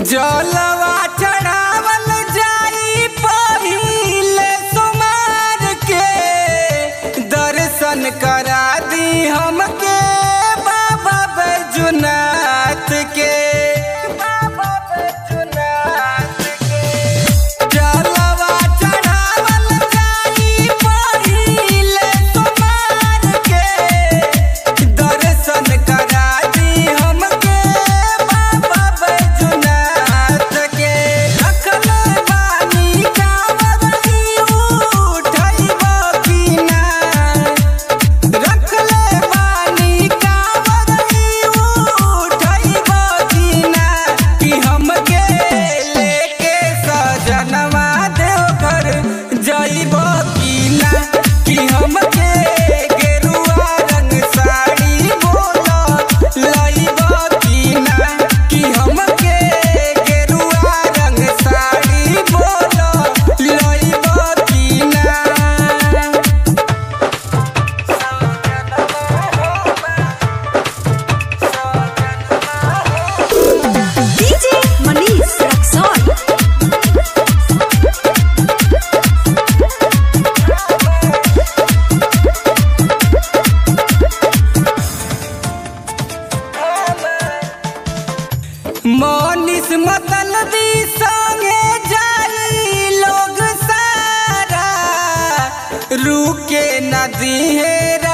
जलवा चढ़ावल जाई पहिले सोमार के दर्शन करा दी हमके बाबा बैजुनाथ के बाबा बैजुनाथ के जलवा चढ़ावल जाई पहिले सोमार के दर्शन करा दी हमके बाबा बैजुनाथ के रखल बानी कांवरी उठैबो की ना रखले बानी कांवरी उठैबो की ना कि हमके लेके सजनवा देवघर जइबो की ना कि हमके गेरुआ रंग साड़ी बोलो लइबो की ना कि हमके गेरुआ रंग साड़ी बोलो लइबो की ना DJ Manish Raxon. मोनिस मतल दी संगे जाई लोग सारा रुके नदी है